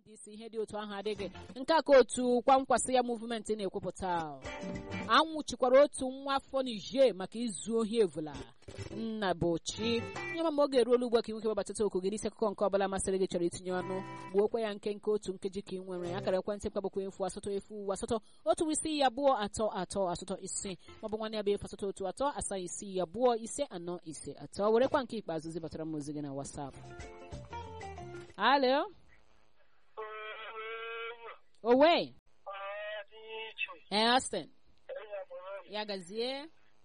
ndc ihe dị otu ahụ adịghị nke a ka otu kwankwasị ya muvumenti na-ekwupụta anwụchikwara otu nwa afọ Niger maka izu ohi evula nna bochi nye ma oge eruola ugbu a ka ị nwoke gbabatata oku gị n'isi akụkọ nke ọbụla masịrị gị chọrọ itinye ọnụ gbuokwa ya nke nke otu nkeji ka ị nwere akara ekwentị mkpabụkwa efu asatọ efu asatọ otu isi abụọ atọ atọ asatọ ise maọbụ nwanne ya bụ efu asatọ otu atọ asaa isi abụọ ise anọ ise atọ werekwa nke ikpeazụ zibatara m ozi gị na WhatsApp alo owe ee Austin ya gazie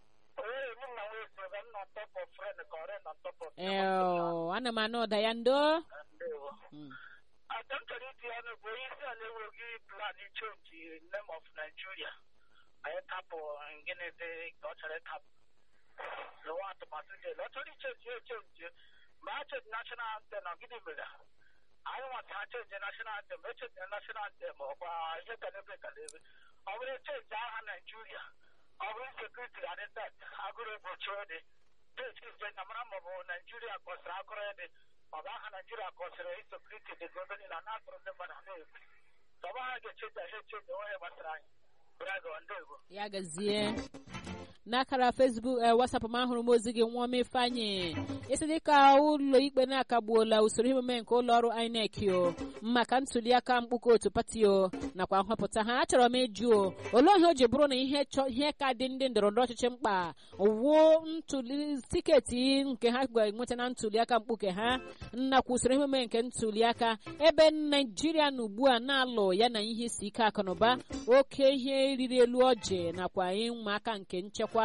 ee ana m anụ ụda ya ndo Ata m chọrọ iti ọnụ bụ onye isi ala enweghị plan ichenji name of Nigeria anyị tapụ gịnị dị ka ọ chọrọ ịtapụ lụwa atụmatụ dị elu ọ chọrọ ichenji echenji ma a chenji national anthem na gịnị mere anyị nwata ha chenji national anthem echenji national anthem ọkwa ihe kalebe kalebe ọ bụrụ echenji agha Nigeria ọ bụrụ sekuriti adị tet agụrụ egbochi dị dechenji na mara maọbụ Nigeria kọsịrị agụrụ dị ọ bụ aha Naijiria kọsịrị insekuriti dị ebe niile na atụrụ ndị mmadụ na-egwu ọba ha ga-echenji ahụ echenji onwe gbasara anyị braga ndego ya gazie n'akara Facebook ee WhatsApp m ahụrụ m ozi gị nwa m ifeanyị isi dịka ụlọ ikpe na-akagbuola usoro emume nke ụlọ ọrụ INEC o maka ntuli aka mkpụkọ otu pati o nakwa nhọpụta ha achọrọ m ịjụ o olee ihe o ji bụrụ na ihe ihe ka dị ndị ndọrọndọrọ ọchịchị mkpa wuo ntuli tiketi nke ha ga-enweta na ntuli aka mkpuke ha nakwa usoro emume nke ntuli aka ebe Naijiria na ugbu a na-alụ ya na ihe isi ike akụnụba oke ihe riri elu ọjị nakwa ịnwa aka nke nchekwa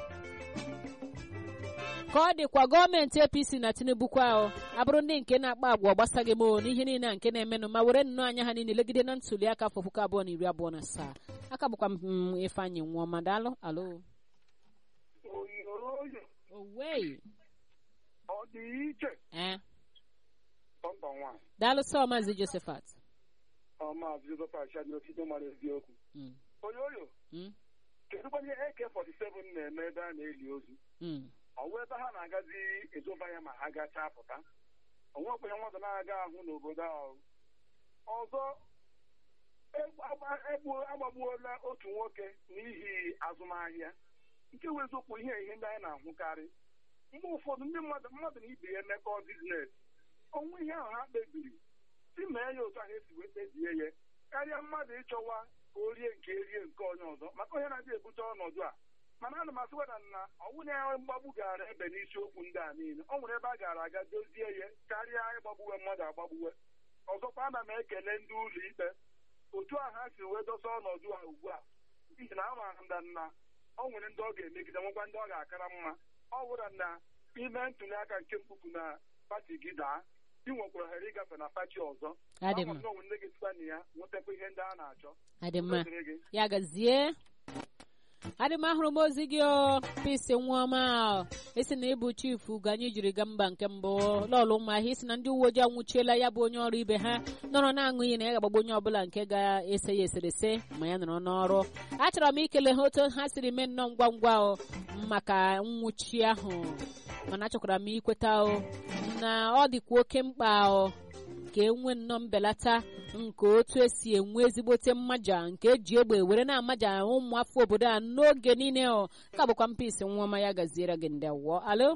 ka ọ dịkwa gọọmenti APC na Tinubu kwa abụrụ ndị nke na-akpa agwa gbasaghị m n'ihe niile a nke na-emenụ ma were nnọọ anya ha niile legide na ntuli aka afọ puku abụọ na iri abụọ na asaa aka bụkwa m Ifeanyị nwụọ ma daalụ alo owei ọ dị iche ee bọmba nwaanyị daalụ sọ maazị Josephat maazị Joseph Achadị osite mara eziokwu Mm, onye oyo mm, kedụkwa ihe AK47 na-eme ebe a na-eli ozu mm. ọ wụ ebe ha na-agazi ezoba ya ma ha gachaa pụta onwekwa ya nwata na-aga ahụ n'obodo ahụ ọzọ egbu- agba- egbu- agbagbuola otu nwoke n'ihi azụmahịa nke wụ eziokwu ihe ihe ndị anyị na-ahụkarị mgbe ụfọdụ ndị mmadụ mmadụ na ibe ya emekọ biznes ọnwụ ihe ahụ ha kpebiri si mee ya otu ahụ esi wee kpebie ya karịa mmadụ ịchọwa ka o rie nke erie nke onye ọzọ maka onye na-adị ebute ọnọdụ a mana ana m asịwada na ọnwụ na mgbagbu gara ebe n'isiokwu ndị a niile ọ nwere ebe a gara aga dozie ya karịa ịgbagbuwe mmadụ agbagbuwe ọzọkwa ana m ekele ndị ụlọ ikpe otu a ha si wee dosa ọnọdụ a ugbu a n'ihi na amaara m na ọ nwere ndị ọ ga-emegide nwekwa ndị ọ ga-akara mma ọ bụrụ na ime ntuli aka nke mkpupu na pati gị daa ị nwekwara ohere ịgafe na pati ọzọ Adị Ama mma. m na onwe ndị ga-esikwa na ya nwetakwa ihe ndị a na-achọ adị mma Dịrị gị. ya gazie adị m ahụrụ m ozi gị o pisi nwaọma o. isi na ịbụ chifu ga anyị jiri gaa mba nke mbụ lọlụ ụmụahịa isi na ndị uwe ojii anwụchiela ya bụ onye ọrụ ibe ha nọrọ na-aṅụ iyi na ya ga-agbagbu onye ọbụla nke ga-ese ya eserese ma ya nọrọ n'ọrụ achọrọ m ikele ha otu ha siri mee nnọọ ngwa ngwa o maka nwụchi ahụ mana achọkwara m ikweta o na ọ dịkwa oke mkpa o ka enwe nnọọ mbelata nke otu esi enwe ezigbote mmaja nke eji egbe were na-amaja ụmụafọ obodo a n'oge niile ọ ka bụkwa mpisi nwa ya gaziere gị ndị awọ alo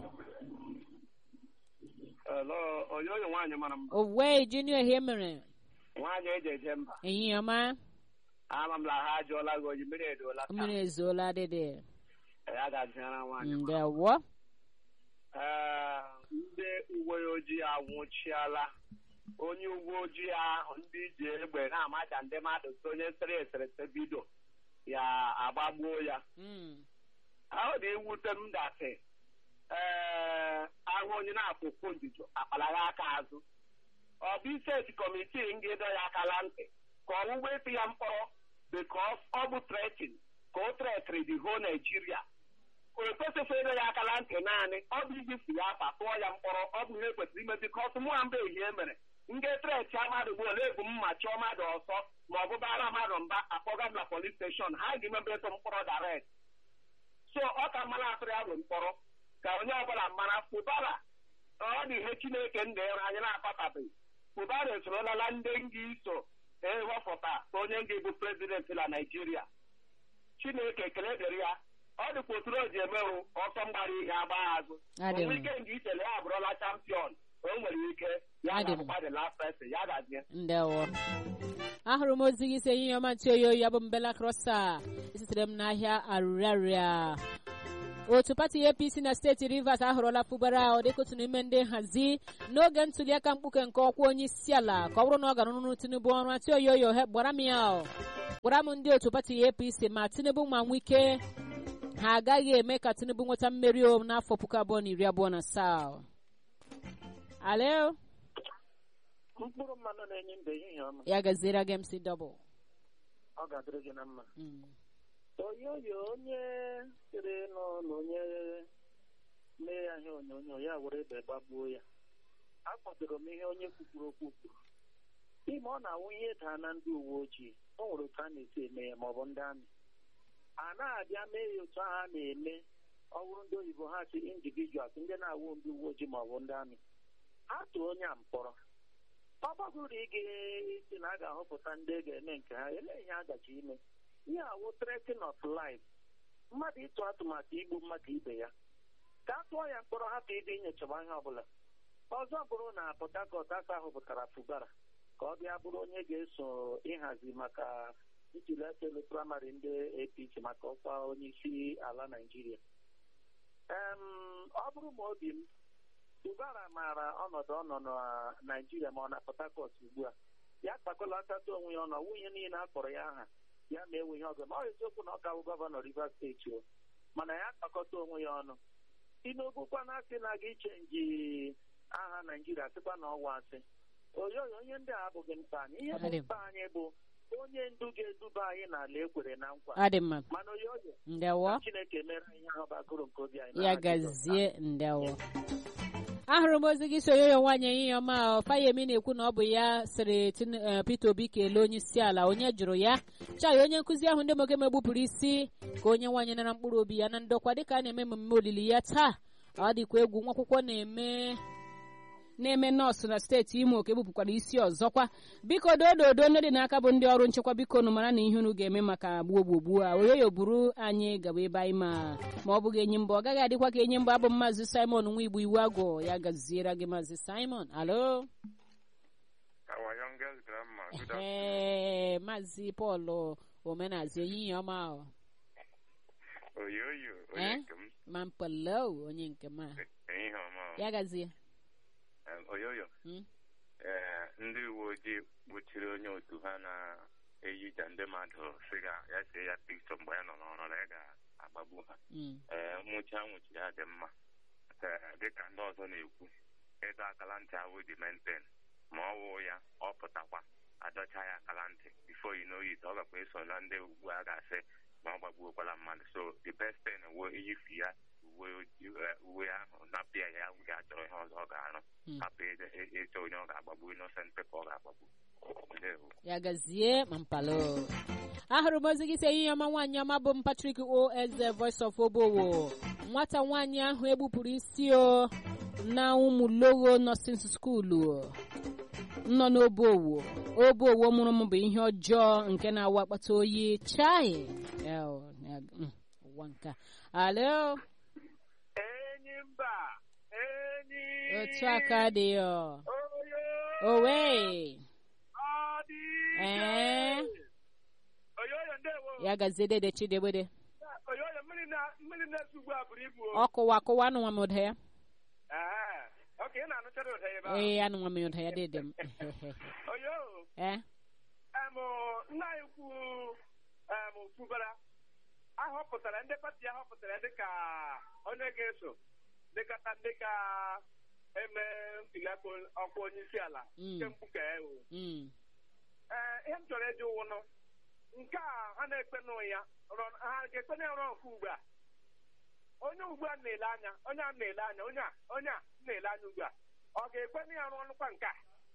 Hello, onye onye nwaanyị mara mma owe junior ihe mere nwaanyị eji eje mba ehihie ọma ama m na ha ajụọla gị oyi mmiri edoola taa mmiri ezuola dịdị ya ga-azịara nwaanyị ndị awọ ee ndị uwe ojii anwụchiala onye uwe ojii ahụ ndị ji egbe na-amaja ndị mmadụ so onye sere eserese bido ya agbagbuo ya Mm, ahụ dị ewute m datị ee ahụ onye na-akwụkwụ njuju akpalaghị aka azụ ọ bụ iseti kọmitii nga ịdọ ya akala ntị ka ọwụwa ịtụ ya mkpọrọ bikos ọ bụ tretin ka o tretiri the whole Nigeria o kwesịghị ịdọ ya akala ntị naanị ọ bụ ijifu ya afa tụọ ya mkpọrọ ọ bụ ihe kwesịrị ime bikos mụ na mba ehie mere nga treti mmadụ bụ ole ebu mma chọọ mmadụ ọsọ ma ọ bụ bara mmadụ mba akpọga m na polis steshọn ha ga-emebe ịtụ mkpọrọ direct so ọ ka mara atụrụ ya bụ mkpọrọ ka onye ọbụla mara pụtara ọ dị ihe chineke ndịrụ anyị na-akpatabeghị Buhari esorola ndị nga iso ewepụta onye nga bụ prezidenti na Naijiria Chineke ekele dịrị ya ọ dịkwa otu o ji emerụ ọsọ mgbara ihe agba azụ Adị onwe m. ike nga ichele ya abụrụla champion o nwere ike ya Adị m. ga-abụkwa the last person ya gazie ndewo ahụrụ m ozi gị si ehihie ọma ntị oyi oyi abụ mbela krosa esitere m n'ahịa arịrịarịa otu pati apc na steeti rivers ahọrọla fụbara ọ dịka otu n'ime ndị nhazi n'oge ntuliaka mkpuke nke ọkwa onye isi ala ka ọ bụrụ na ọ gara n'ụrụ tinubu ọrụ atị oyi oyi ohe gbara m ya o. gwara m ndị otu pati apc ma tinubu ma nwike ha agaghị eme ka tinubu nweta mmeri o n'afọ puku abụọ na iri abụọ na asaa alo mkpụrụ mmanụ na-enye mbe ehihie ọma ya gaziere gị mc double ọ ga-adịrị gị na mma Mm. oyoyo onye sịrị nọ na onye mee ya ihe onyonyo ya were ebe gbagbuo ya akpọdoro m ihe onye kwukwuru okwu kwuru ime ọ na-awụ ihe daa na ndị uwe ojii o nwere otu a na-esi eme ya maọbụ ndị amị a na-abịa mee ya otu ahụ a na-eme ọ bụrụ ndị oyibo ha si individuals ndị na-awụ ndị uwe ojii maọbụ ndị amị ha tụọ onye a mkpọrọ ọ gbagoro ige isi na a ga-ahọpụta ndị a ga-eme nke ha elee ihe a gaji ime ihe awụ threatening of life mmadụ ịtụ atụmatụ igbu mmadụ ibe ya ka a tụọ ya mkpọrọ hapụ ịdị inyochaba ihe ọbụla ọzọ bụrụ na Port Harcourt aka họpụtara Fubara ka ọ bịa bụrụ onye ga-eso ịhazi maka ntụliaka elu praịmarị ndị APC maka ọkwa onye isi ala Naịjirịa em ọ bụrụ ma obi m Fubara maara ọnọdụ ọ nọ na Naịjirịa ma ọ na Port Harcourt ugbu a ya kpakọlatata onwe ya ọnụ ọwụ ihe niile a kpọrọ ya aha ya ma enwe ihe ọzọ ma ọ eziokwu na ọ ka bụ gọvanọ Rivers steeti o mana ya kpakọta onwe ya ọnụ Tinubu kwa na asị na aga ichenji aha Naijiria sịkwa na ọwa asị oyoyo onye ndị a abụghị mkpa anyị ihe bụ Adị m. mkpa anyị bụ onye ndu ga-eduba anyị n'ala ekwere na nkwa adị mma mana oyoyo ndewo Chineke mere anyị ihe ahụ bakụrụ nke obi anyị ya n'aha Jizọs. gazie ndewo ahụrụ m ozi gị so yoyo nwaanyị ehihie ọma o. fayemi na-ekwu na ọ bụ ya sịrị Tin- eh, peter obi kelee onye isi ala onye jụrụ ya chai onye nkụzi ahụ ndị moke megbupụrụ isi ka onye nwaanyị nara mkpụrụ obi ya na ndokwa dịka a na-eme mmemme olili ya taa ọ dịkwa egwu nwa akwụkwọ na-eme na-eme nọọsụ na steeti imo ka ebupụkwara isi ọzọkwa biko doododo ndị dị n'aka bụ ndị ọrụ nchekwa biko nụ mara na ihe unu ga-eme maka gbuo gbogbuo a oyoyo buru anyị gaba ebe anyị ma ma ọ bụghị enyi mba ọ gaghị adịkwa ka enyi mba abụ m maazị simon nwa igbo iwu agụ ya gaziere gị maazị simon alo Our youngest grandma. Good afternoon. ee maazị pọl omenazi ehihie ọma o. Oyoyo. Eh? Onye nke m. ma mpalo onye nke ma Ehihie ọma. ya gazie Em, Oyoyo. Mm. Ee, ndị uwe ojii gbochiri onye otu ha na-eyija ndị mmadụ sị ga ya see ya pikchọ mgbe ya nọ n'ọrụ na ya ga-agbagbu ha. Mm. Ee, nwụchi a nwụchiri ya dị mma. Ee, dịka ndị ọzọ na-ekwu ịdọ akala ntị ahụ dị menten ma ọ wụ ya ọ pụtakwa adọcha ya akala ntị bifo yi n'oyi ọ gakwa eso na ndị ugbu a ga-asị ma ọ gbagbuokwala mmadụ so the best thing wo iyifu ya uwe ojii- eh, uwe ahụ napịa ya ya chọrọ ihe ọzọ ọ ga-arụ Mm. hapụ ịje- ị- ịchọ onye ọ ga-agbagbu innocent people ọ ga-agbagbu Ndewo. ya gazie ma mpalo ahụrụ m ozi gị si ehihie ọma nwaanyị ọma bụ m Patrick o eze voice of obowo nwata nwaanyị ahụ egbupụrụ isi o na ụmụlogo nọsin skuulu nọ n'obowo obowo mụrụ m bụ ihe ọjọọ nke na-awa akpata oyi chai Eo, ya- mm, ụwa nke a. alo enyi mba enyi otu aka dị ọ oyo owe ọ dị ee oyoyo ndewo ya gazie dede chidegbede oyoyo mmiri na- mmiri na-esi ugbu a buru ibu o. ọ kụwa akụwa anụnwa m ụda ya Ee, ok ị na-anụchara ụda ebe ahụ ee anụnwa m ụda ya dede m oyo ee em nna anyị kwu em fubara ahọpụtara ndị pati ahọpụtara dịka onye ga-eso dịkata ndị ka eme ntụliaka ọkwa onye isi ala Mm. nke mkpuke ewu Mm. ee ihe m chọrọ ịjụ wụnụ nke a ha na-ekpe nụ ya rọ- ha ga-ekpe na ọrụ nke ugbu a onye ugbu a na-ele anya onye a na-ele anya onye a onye a na-ele anya ugbu a ọ ga-ekpe na ya arụ ọnụkwa nke a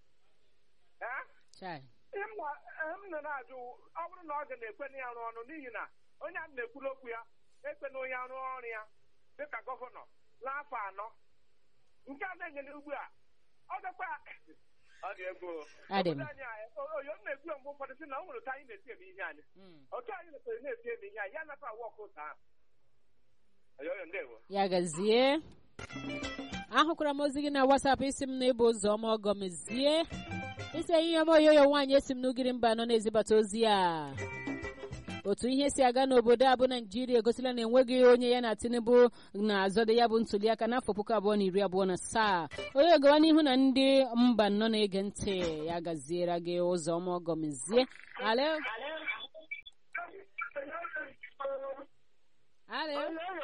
ee chai ihe m na- ihe m nọ na-ajụ ọ bụrụ na ọ ga na-ekwe na ya arụ ọnụ n'ihi na onye a na-ekwuru okwu ya ekpe na onye arụ ọrụ ya dịka gọvanọ n'afọ anọ nke a na-enyere ugbu a ọ gakwa ọ dị egwu Adị m. Obodo anyị a, o- oyo m na-ekwu ya mgbe ụfọdụ sị na o nwere otu anyị na-esi eme ihe anyị Mm. otu anyị na-esere na-esi eme ihe anyị ya nata awa ọkụ ụta ahụ oyoyo ndewo ya gazie ahụkwara m ozi gị na WhatsApp isi m na ịbụ ụzọ ọma ọgọmezie isi ihe ọma oyoyo nwaanyị esi m n'ugiri mba nọ na-ezibata ozi a otu ihe si aga n'obodo a bụ naijiria egosila na enweghị onye ya na tinubu na-azọdo ya bụ ntuliaka n'afọ puku abụọ na iri abụọ na asaa onye gawa n'ihu na ndị mba nọ na-ege ntị ya gaziere gị ụzọ ọma ọgọmezie alo alo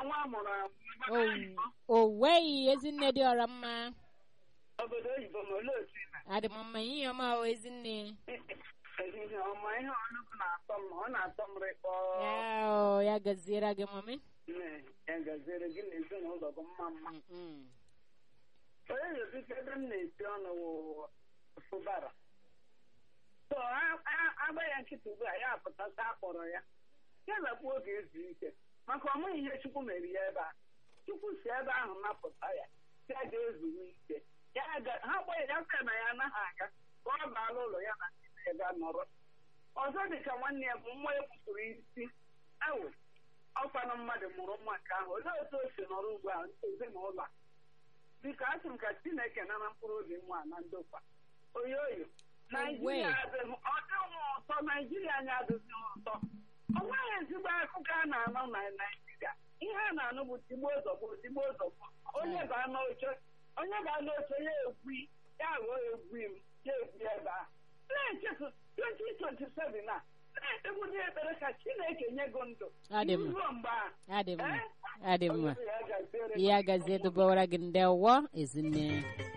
o weghị ezinne dị ọra mma obodo oyibo ma olee otu ị na adị m mma ihe ọma o ezinne ehihie ọma ihe ọnụgụ na-atọ m ọ na-atọ m rịkpọ ya o, ya gaziere gị mami Nne, ya gaziere gị na ezinụlọ gị mma mma Mm, onye na-ebute ebe m na-esi ọnụ wụ fụbara so a- a- agba ya nkịta ugbu a ya apụtata akpọrọ ya ya zakwa oge ezu ike maka ọmụghị ihe chukwu mere ya ebe a chukwu si ebe ahụ napụta ya ya ga-ezuru ike ya ga- ha gba ya sị na ya anaghị aga ka ọ baala ụlọ ya na ndị ebe a nọrọ ọzọ dị ka nwanne ya bụ nwa ya kpụtụrụ isi awụ ọkwanụ mmadụ mụrụ nwa nke ahụ olee otu o si nọrọ ugbu a ezinụlọ a biko asị m ka chineke nara mkpụrụ obi nwa na ndokwa oyo oyo naijiria adịghị ọ dịghị ụtọ naijiria anyị adịghị ụtọ ọ nweghị ezigbo akụkọ a na-anụ na naijiria ihe a na-anụ bụ tigbo zọgbo tigbo zọgbo onye baa n'oche onye baa n'oche ya egwi ya ghọọ egwi m ya egwi ebe a na-echefu 2027 a na-ekpegbudi ekpere ka chineke nye gị ndụ Adị mma. ruo mgbe a adị mma Eh? adị mma Onye ya gaziere ya gazie dubawara gị ndewo ezinne